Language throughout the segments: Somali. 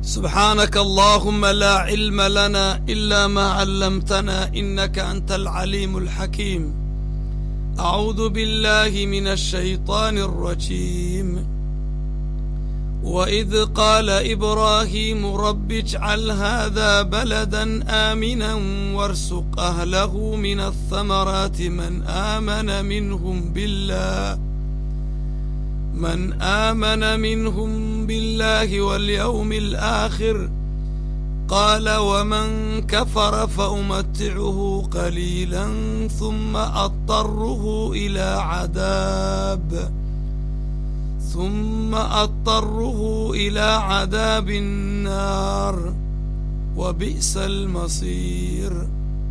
سبحانك اللهم لا علم لنا إلا ما علمتنا إنك أنت العليم الحكيم أعوذ بالله من الشيطان الرجيم وإذ قال إبراهيم رب اجعل هذا بلدا آمنا وارزق أهله من الثمرات من آمن منهم بالله من آمن منهم بالله واليوم الآخر قال ومن كفر فأمتعه قليلا ثم أضطره إلى عذاب ثم أضطره إلى عذاب النار وبئس المصير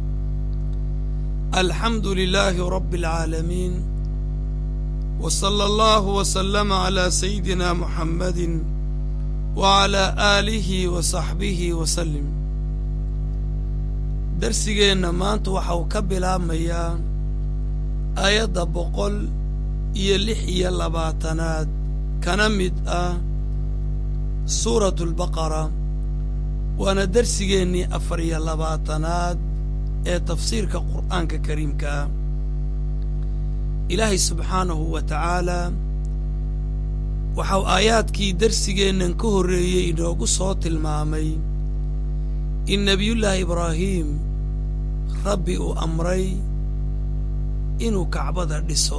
الحمد لله رب العالمين وصلى الله وسلم على سيدنا محمد وعلى آله وصحبه وسلم darsigeenna maanta waxa uu ka bilaabmayaa aayadda boqol iyo lix iyo labaatanaad kana mid ah suuratu albaqara waana darsigeennii afar iyo labaatanaad ee tafsiirka qur'aanka kariimka ah ilaahay subxaanahu wa tacaalaa waxau aayaadkii darsigeennan ka horreeyey inoogu soo tilmaamay in nebiyullaahi ibraahiim rabbi uu amray inuu kacbada dhiso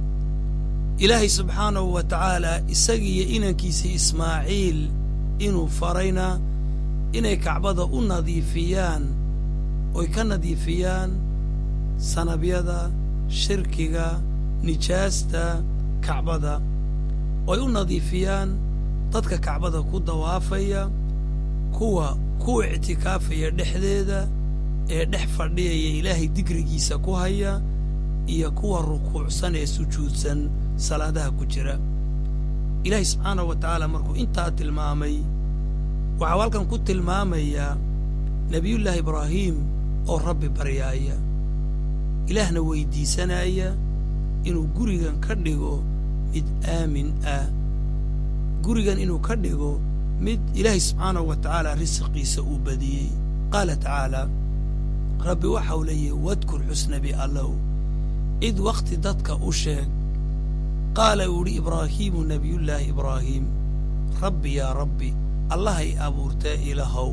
ilaahay subxaanahu wa tacaalaa isagiiyo inankiisa ismaaciil inuu farayna inay kacbada u nadiifiyaan oy ka nadiifiyaan sanabyada shirkiga nijaasta kacbada oy u nadiifiyaan dadka kacbada ku dawaafaya kuwa ku ictikaafaya dhexdeeda ee dhex fadhiyaya ilaahay digrigiisa ku haya iyo kuwa rukuucsan ee sujuudsan salaadaha ku jira ilaahay subxaanahu wa tacaala markuu intaa tilmaamay waxau halkan ku tilmaamayaa nebiyullaahi ibraahiim oo rabbi baryaaya ilaahna weyddiisanaya inuu gurigan ka dhigo mid aamin ah gurigan inuu ka dhigo mid ilaahay subxaanahu wa tacaala risiqiisa uu badiyey qaala tacaalaa rabbi waxau leeyahy wadkur xusnabi allow id wakhti dadka u sheeg qaala uu idhi ibraahiimu nebiyullaahi ibraahiim rabbi yaa rabbi allahay abuurtee ilahow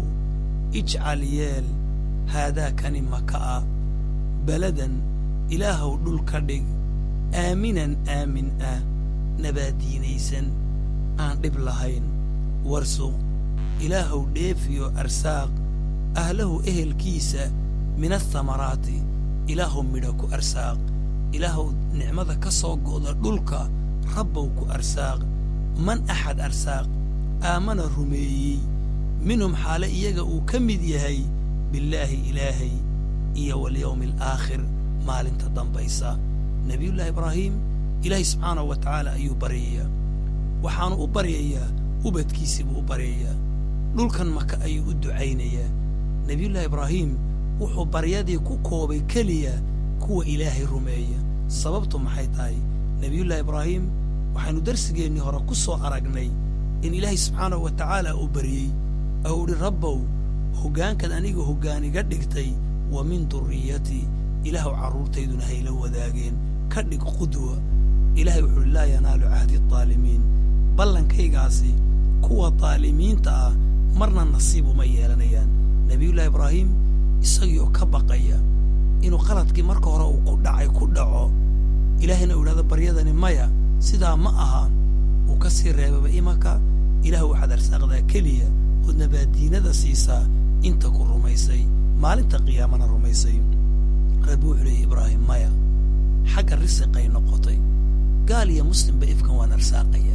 ijcal yeel haadaakani maka ah beladan ilaahow dhul ka dhig aaminan aamin ah nabaaddiinaysan aan dhib lahayn warsuq ilaahow dheefiyo arsaaq ahlahu ehelkiisa min athamaraati ilaahow midha ku arsaaq ilaahow nicmada ka soo go'da dhulka rabbow ku arsaaq man axad arsaaq aamana rumeeyey minhum xaale iyaga uu ka mid yahay billaahi ilaahay iyo walyawmi alaakhir maalinta dambaysa nebiyullaahi ibraahiim ilaahay subxaanahu wa tacaala ayuu baryayaa waxaanu u baryayaa ubadkiisii buu u baryayaa dhulkan maka ayuu u ducaynayaa nebiyullaahi ibraahiim wuxuu baryadii ku koobay keliya kuwa ilaahay rumeeya sababtu maxay tahay nebiyullaahi ibraahiim waxaynu darsigeennii hore ku soo aragnay in ilaahay subxaanahu wa tacaala uu baryey oo u idhi rabbow hoggaankan aniga hoggaan iga dhigtay wa min durriyatii ilaahuw carruurtayduna hayla wadaageen ka dhig qudwa ilahay wuxuu uhi laa yanaalu cahdi adaalimiin ballankaygaasi kuwa daalimiinta ah marna nasiib uma yeelanayaan nebiyullaahi ibraahiim isagiioo ka baqaya inuu qaladkii marka hore uu ku dhacay ku dhaco ilaahayna uu idhahdo baryadani maya sidaa ma aha uu ka sii reebaba imanka ilaah waxaad arsaaqdaa keliya ood nabaaddiinada siisaa inta ku rumaysay maalinta qiyaamana rumaysay rabbi wuxuu leeyay ibraahim maya xagga risiqay noqotay gaal iyo muslimba ifkan waan arsaaqaya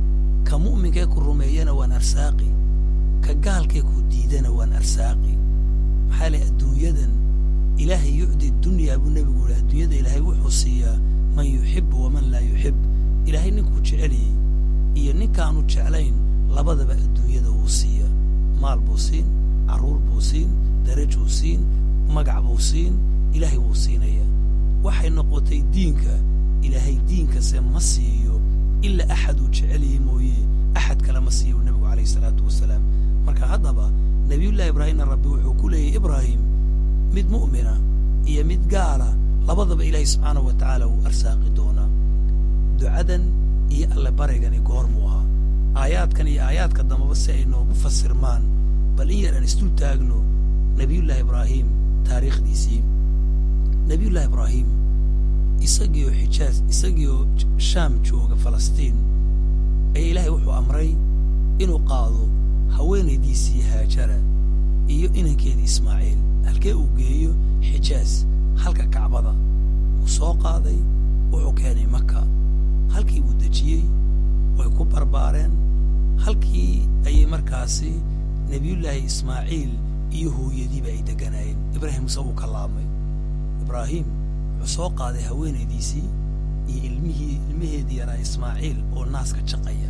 ka mu'minkee ku rumeeyana waan arsaaqi ka gaalkee ku diidana waan arsaaqi maxaa lay adduunyadan ilaahay yucdi dunyaa buu nebigu yihi adduunyada ilaahay wuxuu siiyaa man yuxibu waman laa yuxib ilaahay ninkuu jeceliyey iyo ninkaanu jeclayn labadaba adduunyada wuu siiyaa maal buu siin carruur buu siin darajuu siin magac buu siin ilaahay wuu siinayaa waxay noqotay diinka ilaahay diinkase ma siiyo ilaa axad uu jeceliyey mooye axad kale ma siiyo nebigu calayhi salaatu wasalaam marka haddaba nebiyullahi ibraahimna rabbi wuxuu ku leeyahy ibraahim mid mu'mina iyo mid gaala labadaba ilaahay subxaanahu wa tacaala wuu arsaaqi doonaa ducadan iyo alle barigani goormuu ahaa aayaadkan iyo aayaadka dambaba si ay noogu fasirmaan bal in yar aan isdul taagno nebiyullahi ibraahim taariikhdiisii nebiyullahi ibraahim isagii oo xijaaz isagii oo shaam jooga falastiin ayaa ilaahay wuxuu amray inuu qaado haweenaydiisii haajara iyo inankeedii ismaaciil halkee uu geeyo xijaaz halka kacbada wuu soo qaaday wuxuu keenay maka halkii buu dejiyey way ku barbaareen halkii ayay markaasi nebiyullaahi ismaaciil iyo hooyadiiba ay degganaayeen ibraahim muse wuu ka laabmay ibraahim wuxuu soo qaaday haweenaydiisii iyo ilmihii ilmaheedii yaraa ismaaciil oo naaska jaqaya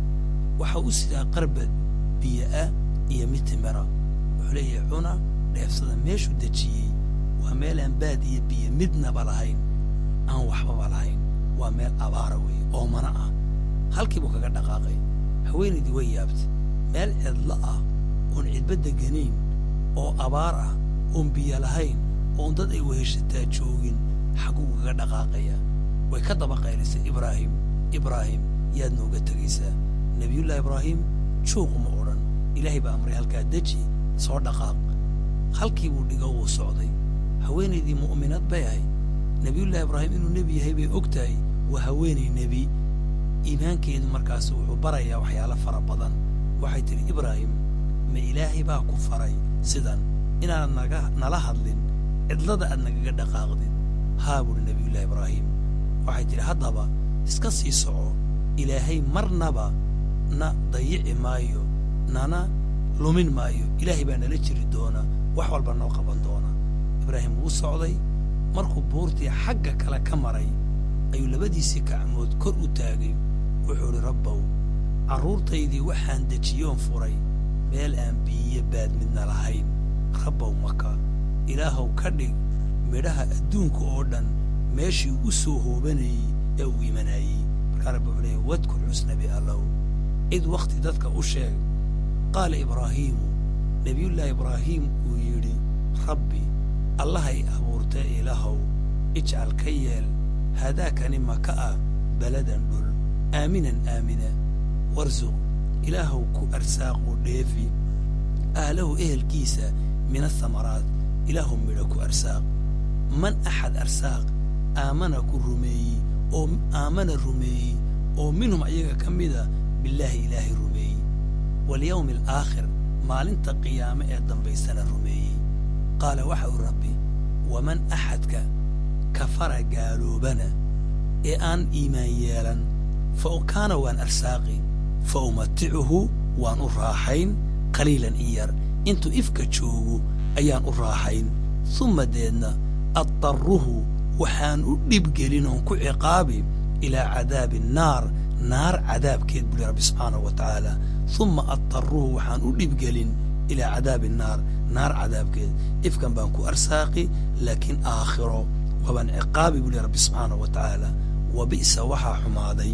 waxa u sidaa qarbad biyo ah iyo mid timira wuxuu leeyahay cuna dheefsada meeshuu dejiyey waa meel aan baad iyo biyo midnaba lahayn aan waxbaba lahayn waa meel abaara weeye oo mana ah halkii buu kaga dhaqaaqay haweenaydii way yaabtay meel cidlo ah oon cidba deganayn oo abaar ah oon biyo lahayn oon dad ay weheshataa joogin xagguu kaga dhaqaaqaya way ka daba qaylisay ibraahim ibraahim yaad nooga tegaysaa nebiyullahi ibraahim juuquma odhan ilaahay baa amray halkaa deji soo dhaqaaq halkii buu dhigo wuu socday haweenaydii mu'minad bay ahayd nebiyullahi ibraahim inuu nebi yahay bay og tahay waa haweenay nebi iimaankeedu markaas wuxuu barayaa waxyaalo fara badan waxay tidhi ibraahim ma ilaahay baa ku faray sidan inaad naga nala hadlin cidlada aad nagaga dhaqaaqdid haa buuhi nebiyullahi ibraahim waxay tidhi haddaba iska sii soco ilaahay marnaba na dayici maayo nana lumin maayo ilaahay baa nala jiri doona wax walba noo qaban doona ibraahim wuu socday markuu buurtii xagga kale ka maray ayuu labadiisii gacmood kor u taagay wuxuu idhi rabbow carruurtaydii waxaan dejiyoon furay meel aan biiyo baad midna lahayn rabbow maka ilaahow ka dhig midhaha adduunka oo dhan meeshii u soo hoobanayey ee uu imanayey markaa rabbi wuxuu leeyay wadkur xusnabi allow cid wakhti dadka u sheeg qaala ibraahiimu nebiyullaahi ibraahiim uu yidhi rabbi allahay abuurtee ilaahow ijcal ka yeel haadaakani maka ah baladan dhul aaminan aamina warsuq ilaahow ku arsaaquu dheefi ahlahu ehelkiisa min athamaraat ilaahow midho ku arsaaq man axad arsaaq aamana ku rumeeyey oo aamana rumeeyey oo minhum ayaga ka mida billaahi ilaahay rumeeyey walyawmi alaakhir maalinta qiyaame ee dambaysana rumeeyey qaala waxa uu rabbi waman axadka kafara gaaloobana ee aan iimaan yeelan fa kaana waan arsaaqi fa umaticuhu waan u raaxayn qaliilan in yar intuu ifka joogo ayaan u raaxayn humma deedna adtarruhu waxaan u dhibgelin oon ku ciqaabi ilaa cadaabi annaar naar cadaabkeed buli rabbi subxaanahu wa tacaala humma adtarruhu waxaan u dhibgelin ilaa cadaabi annaar naar cadaabkeed ifkan baan ku arsaaqi laakiin aakhiro waabaan ciqaabi buli rabbi subxaanahu wa tacaala wa bi'sa waxaa xumaaday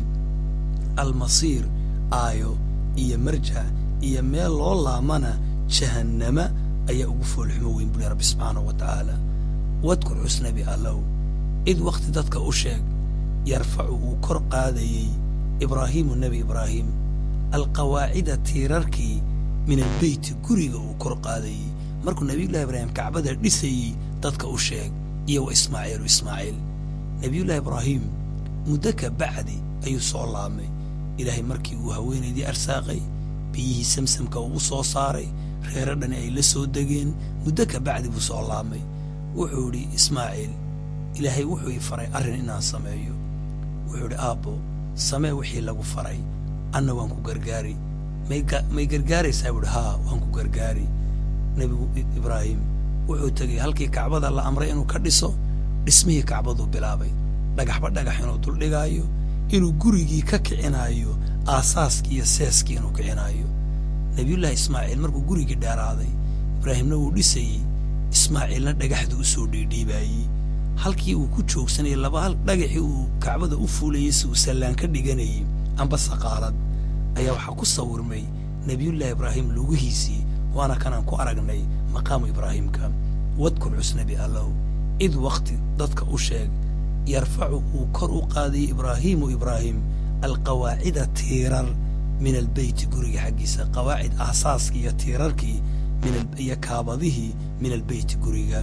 almasiir aayo iyo marjac iyo meel loo laamana jahannama ayaa ugu foolxumo weyn buli rabbi subxaanahu wa tacaala wadkur xusnabi allow id wakhti dadka u sheeg yarfacu uu kor qaadayey ibraahiimu nebi ibraahim alqawaacida tiirarkii min albeyti guriga uu kor qaadayey markuu nebiyullahi ibraahim kacbada dhisayey dadka u sheeg iyo wa ismaaciilu ismaaciil nebiyullahi ibraahim muddo ka bacdi ayuu soo laabmay ilaahay markii uu haweenaydii arsaaqay biyihii samsamka uu u soo saaray reero dhani ay la soo degeen muddo ka bacdi buu soo laabmay wuxuu idhi ismaaciil ilaahay wuxuu ii faray arrin inaan sameeyo wuxuu idhi aabbo samee wixii lagu faray anna waan ku gargaari may gargaaraysaa buuhi haa waan ku gargaari nebigu ibraahim wuxuu tegey halkii kacbada la amray inuu ka dhiso dhismihii kacbaduu bilaabay dhagaxba dhagax inuu duldhigaayo inuu gurigii ka kicinaayo aasaaskii iyo seeskii inuu kicinaayo nebiyullaahi ismaaciil markuu gurigii dheeraaday ibraahimna wuu dhisayey ismaaciilna dhagaxdu u soo dhiidhiibaayey halkii uu ku joogsanayay laba hal dhagaxii uu kacbada u fuulayey si uu sallaan ka dhiganayey amba saqaalad ayaa waxaa ku sawirmay nebiyullaahi ibraahim lugihiisii waana kanaan ku aragnay maqaamu ibraahiimka wadkur cusnabi allow id wakhti dadka u sheeg yarfacu uu kor u qaadayay ibraahiimu ibraahim alqawaacida tiirar min albeyti guriga xaggiisa qawaacid aasaaskii iyo tiirarkii iyo kaabadihii min albeyti guriga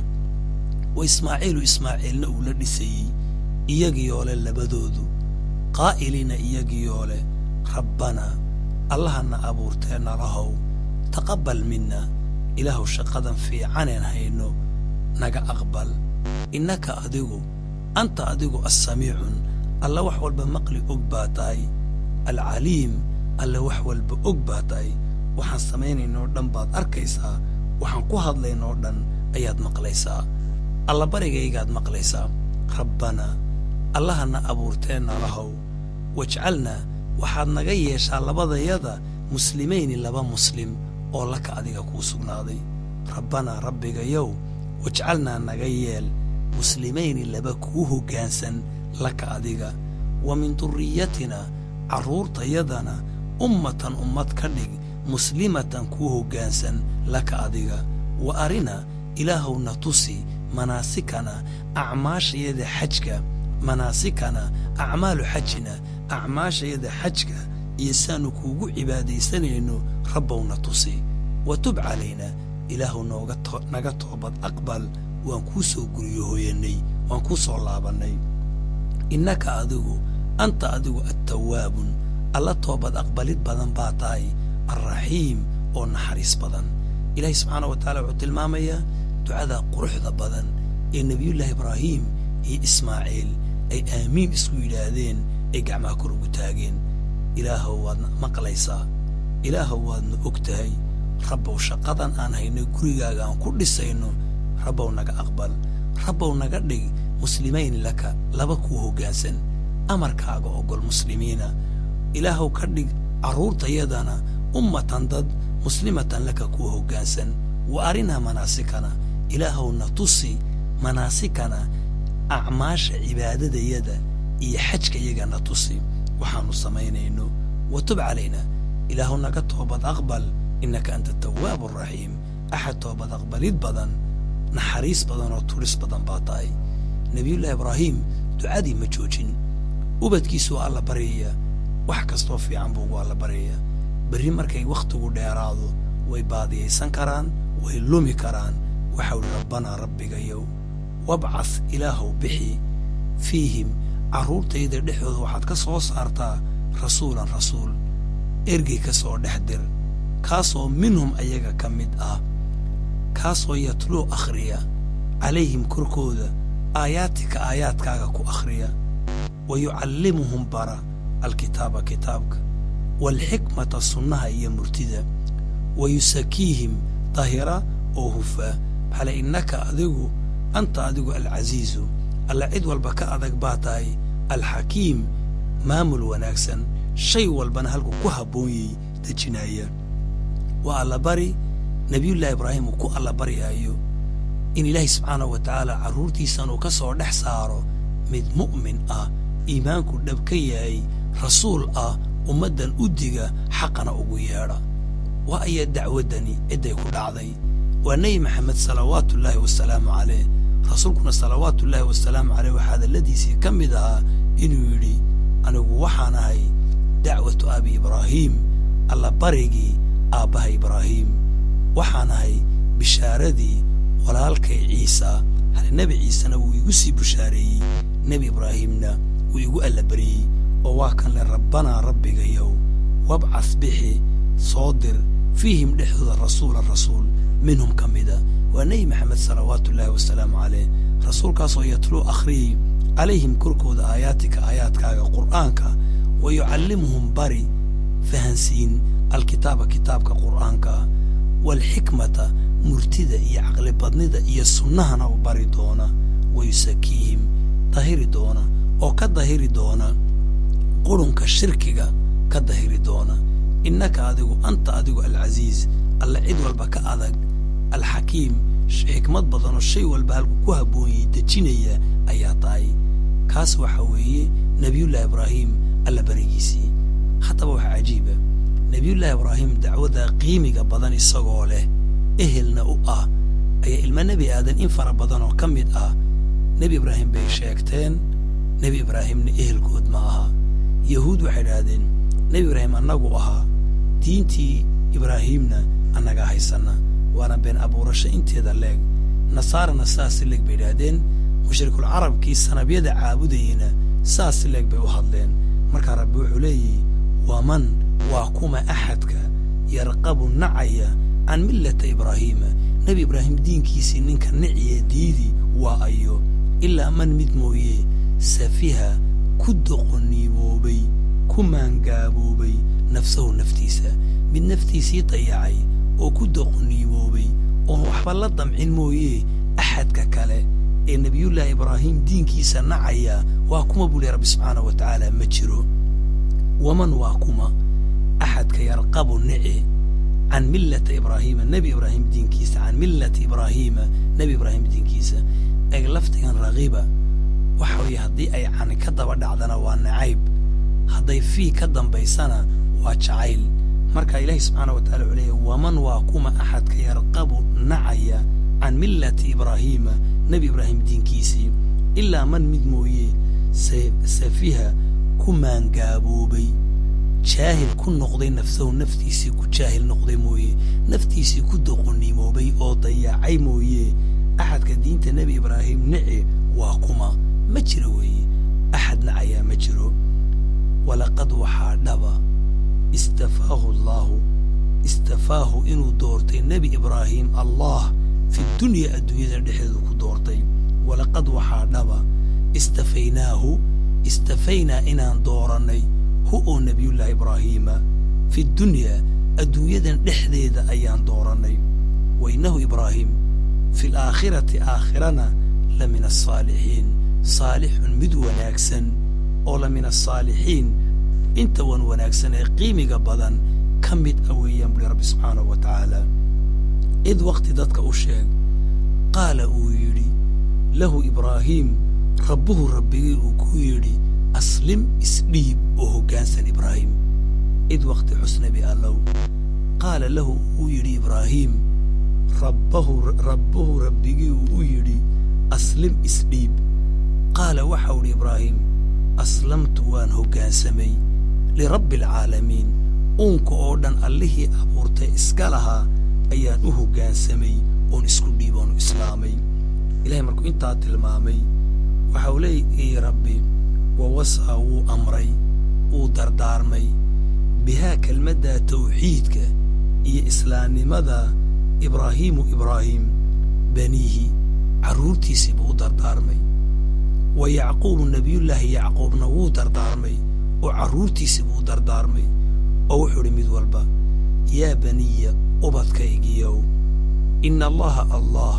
wa ismaaciilu ismaaciilna uu la dhisayey iyagioo leh labadoodu qaa'ilina iyagioo leh rabbanaa allahana abuurtee nalahow taqabbal minna ilaahuw shaqadan fiicaneen hayno naga aqbal innaka adigu anta adigu assamiicun alla wax walba maqli og baa tahay alcaliim alle wax walba og baa tahay waxaan samaynaynoo dhan baad arkaysaa waxaan ku hadlaynoo dhan ayaad maqlaysaa alla barigaygaad maqlaysaa rabbanaa allahana abuurtee nalahow wajcalnaa waxaad naga yeeshaa labadayada muslimayni laba muslim oo laka adiga kuu sugnaaday rabbanaa rabbigayow wajcalnaa naga yeel muslimayni laba kuu hoggaansan laka adiga wa min durriyatina carruurtayadana ummatan ummad ka dhig muslimatan kuu hoggaansan laka adiga wa arina ilaahowna tusi manaasikana acmaashayada xajka manaasikana acmaalu xajina acmaashayada xajka iyo saannu kuugu cibaadaysanayno rabbowna tusi wa tub calayna ilaahuw nooga naga toobad aqbal waan kuu soo guriyo hooyannay waan kuu soo laabannay innaka adigu anta adigu attawaabun alla toobad aqbalid badan baa tahay alraxiim oo naxariis badan ilaahay subxaana wa taala wuxuu tilmaamayaa ducada quruxda badan ee nebiyullaahi ibraahiim iyo ismaaciil ay aamiin isku yidhaahdeen ay gacmaha kor ugu taageen ilaahow waadna maqlaysaa ilaahow waadna og tahay rabbow shaqadan aan hayno gurigaaga aan ku dhisayno rabbow naga aqbal rabbow naga dhig muslimayn laka laba kuu hoggaansan amarkaaga ogol muslimiina ilaahow ka dhig carruurtayadana ummatan dad muslimatan laka kuu hoggaansan wa arinaa manaasikana ilaahowna tusi manaasikana acmaasha cibaadadayada iyo xajka iyagana tusi waxaannu samaynayno wa tub calayna ilaahu naga toobad aqbal innaka anta tawaabu araxiim axad toobad aqbalid badan naxariis badan oo turis badan baa tahay nebiyullaahi ibraahiim ducadii ma joojin ubadkiisu waa alla baryaya wax kastoo fiican buu ugu alla baryayaa berri markay wakhtigu dheeraado way baadiyaysan karaan way lumi karaan waxau hi rabbanaa rabbigayow wabcad ilaahow bixi fiihim carruurtayda dhexdooda waxaad ka soo saartaa rasuulan rasuul ergey ka soo dhex dir kaasoo minhum ayaga ka mid ah kaasoo yatluu akhriya calayhim korkooda aayaatika aayaadkaaga ku akhriya wa yucallimuhum bara alkitaaba kitaabka waalxikmata sunnaha iyo murtida wa yusakiihim dahira oo hufa maxale innaka adigu anta adigu alcasiizu alla cid walba ka adag baa tahay alxakiim maamul wanaagsan shay walbana halku ku habboonyay dejinaaya waa allabari nebiyullaahi ibraahim uu ku allabaryaayo in ilaahay subxaanahu wa tacaala carruurtiisan uu ka soo dhex saaro mid mu'min ah iimaanku dhab ka yahay rasuul ah ummaddan u diga xaqana ugu yeedha waa aya dacwaddani cidday ku dhacday waa nebi maxamed salawaatullaahi wasalaamu caleyh rasuulkuna salawaatullaahi wasalaamu caleyh waxaa hadalladiisii ka mid ahaa inuu yidhi anigu waxaan ahay dacwatu abi ibraahiim alla barigii aabbaha ibraahiim waxaan ahay bishaaradii walaalkay ciisa hale nebi ciisena wuu igu sii bushaareeyey nebi ibraahiimna wuu igu allabariyey oo waa kan le rabbanaa rabbigayow wabcad bixi soo dir fiihim dhexdooda rasuulan rasuul minhum ka mida waa nebi maxamed salawaatullaahi wasalaamu caleyh rasuulkaasoo yatluu akhriyey calayhim korkooda aayaatika aayaadkaaga qur'aanka wa yucallimuhum bari fahansiin alkitaaba kitaabka qur'aanka waalxikmata murtida iyo caqlibadnida iyo sunnahana u bari doona wa yusakiihim dahiri doona oo ka dahiri doona qurunka shirkiga ka dahiri doona innaka adigu anta adigu alcasiiz alla cid walba ka adag alxakiim xikmad badan oo shay walba halku ku habboonyay dejinaya ayaa tahay kaas waxa weeye nebiyullaahi ibraahim alla barigiisii haddaba waxaa cajiiba nebiyullaahi ibraahim dacwada qiimiga badan isagoo leh ehelna u ah ayaa ilma nebi aadan in fara badan oo ka mid ah nebi ibraahim bay sheegteen nebi ibraahimna ehelkood ma aha yahuud waxay idhaahdeen nebi ibraahim annagu ahaa diintii ibraahiimna annaga haysanna waana been abuurasho inteeda leeg nasaarana saas leeg bay idhaahdeen mushrikul carabkii sanabyada caabudayeyna saas leeg bay u hadleen markaa rabbi wuxuu leeyihi waman waa kuma axadka yarqabu nacaya can millata ibraahiima nebi ibraahim diinkiisii ninka niciye diidi waa ayo ilaa man mid mooye safiha ku doqoniimoobay ku maangaaboobay nafsahu naftiisa mid naftiisii dayacay oo ku doqoniimoobay oon waxba la damcin mooye axadka kale ee nebiyullaahi ibraahim diinkiisa nacaya waa kuma buu leh rabbi subxaanahu wa tacaala ma jiro waman waa kuma axadka yarqabu nici can millata ibraahiima nebi ibraahim diinkiisa can millati ibraahiima nebi ibraahim diinkiisa eeg laftigan rakiba waxa weeye haddii ay cani ka daba dhacdana waa nacayb hadday fii ka dambaysana waa jacayl marka ilaahi subxaana wa tacala wuxuu leeyahy waman waa kuma axadka yarqabu nacaya can millati ibraahiima nebi ibraahim diinkiisii ilaa man mid mooye safiha ku maangaaboobay jaahil ku noqday nafsahu naftiisii ku jaahil noqday mooye naftiisii ku doqonimoobay oo dayacay mooye axadka diinta nebi ibraahim nici waa kuma ma jiro weeye axad nacayaa ma jiro walaqad waxaa dhaba istafaahu allaahu istafaahu inuu doortay nebi ibraahim allah fi dunya adduunyada dhexdeedu ku doortay walaqad waxaa dhaba istafaynaahu istafaynaa inaan doorannay hu oo nebiyullaahi ibraahiima fi dunyaa adduunyadan dhexdeeda ayaan doorannay wa innahu ibraahim fi alaakhirati aakhirana la min alsaalixiin saalixun mid wanaagsan oo la min alsaalixiin inta wan wanaagsan ee qiimiga badan ka mid a weeyaan buli rabbi subxaanahu wa tacaala id waqti dadka u sheeg qaala uu yidhi lahu ibraahiim rabbuhu rabbigii uu ku yidhi aslim isdhiib oo hoggaansan ibraahim id waqti xusnabi allow qaala lahu uu yidhi ibraahiim rabbahu rabbuhu rabbigii uu u yidhi aslim isdhiib qaala waxa udhi ibraahim aslamtu waan hoggaansamay lirabbi alcaalamiin uunka oo dhan allihii abuurtay iska lahaa ayaan u hoggaansamay oon isku dhiib oonu islaamay ilahay markuu intaa tilmaamay waxa uu leeyahy rabbi wawasaa wuu amray wuu dardaarmay bihaa kelmaddaa tawxiidka iyo islaamnimada ibraahiimu ibraahim baniihi carruurtiisii buu u dardaarmay wa yacquubu nebiyullaahi yacquubna wuu dardaarmay oo carruurtiisii buu u dardaarmay oo wuxuu idhi mid walba yaa baniya ubadkaygiyow ina allaha allah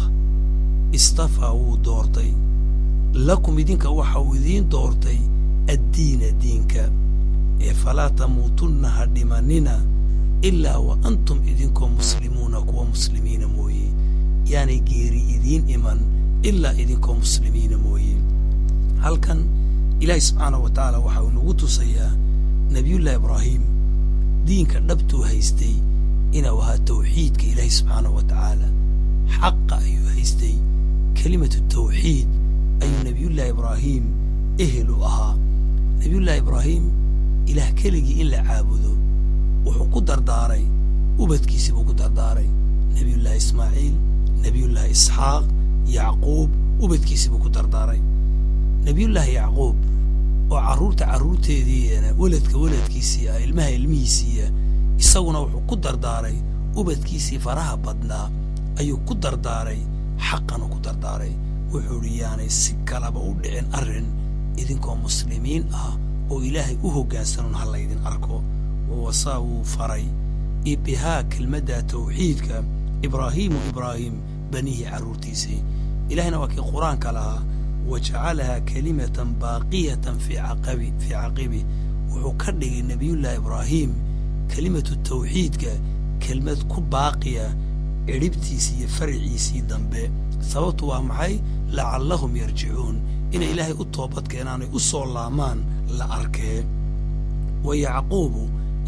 istafaa wuu doortay lakum idinka waxa uu idiin doortay addiina diinka ee falaa tamuutunna ha dhimanina ilaa wa antum idinkoo muslimuuna kuwa muslimiina mooye yaanay geeri idiin iman ilaa idinkoo muslimiina mooye halkan ilaahay subxaanahu wa tacaala waxa uu nagu tusayaa nebiyullahi ibraahim diinka dhabtuu haystay inuu ahaa tawxiidka ilaahay subxaanahu wa tacaala xaqa ayuu haystay kelimatu tawxiid ayuu nebiyullaahi ibraahim ehel u ahaa nebiyullaahi ibraahim ilaah keligii in la caabudo wuxuu ku dardaaray ubadkiisii buu ku dardaaray nebiyullaahi ismaaciil nebiyullaahi isxaaq yacquub ubadkiisii buu ku dardaaray nebiyullaahi yacquub oo carruurta carruurteediina weladka weladkiisii ah ilmaha ilmihiisiiya isaguna wuxuu ku dardaaray ubadkiisii faraha badnaa ayuu ku dardaaray xaqanu ku dardaaray wuxuu idhi yaanay si kalaba u dhicin arrin idinkoo muslimiin ah oo ilaahay u hoggaansanuun ha laydin arko wawasaa wuu faray ibihaa kelmadda tawxiidka ibraahiimu ibraahim banihi carruurtiisii ilahayna waa kii qur-aanka lahaa wa jacalahaa kelimatan baaqiyatan fii caqabi fii caqibi wuxuu ka dhigay nebiyullaahi ibraahim kelimatu tawxiidka kelmad ku baaqiya cidhibtiisii iyo fariciisii dambe sababtu waa maxay lacallahum yarjicuun inay ilaahay u toobad keenaanay u soo laamaan la arkee wa yacquubu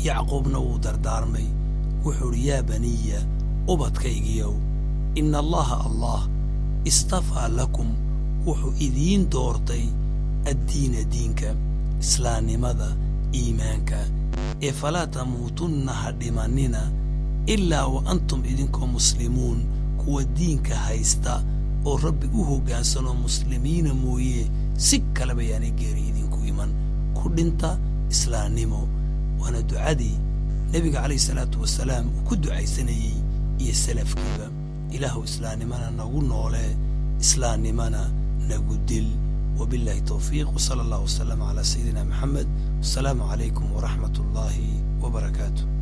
yacquubna wuu dardaarmay wuxuu idhi yaa baniya ubadkaygiyow ina allaha allah istafaa lakum wuxuu idiin doortay addiina diinka islaamnimada iimaanka ee falaa tamuutunna ha dhimannina ilaa wa antum idinkoo muslimuun kuwa diinka haysta oo rabbi u hoggaansanoo muslimiina mooye si kaleba yaanay geeri idinku iman ku dhinta islaamnimo waana ducadii nebiga calayhi salaatu wasalaam uu ku ducaysanayey iyo salafkiiba ilaahu islaamnimana nagu noolee islaamnimana nagu dil wabillahi towfiiq wsala allah wasalama calaa sayidina maxamed wasalaamu calaykum waraxmat ullaahi wabarakaatu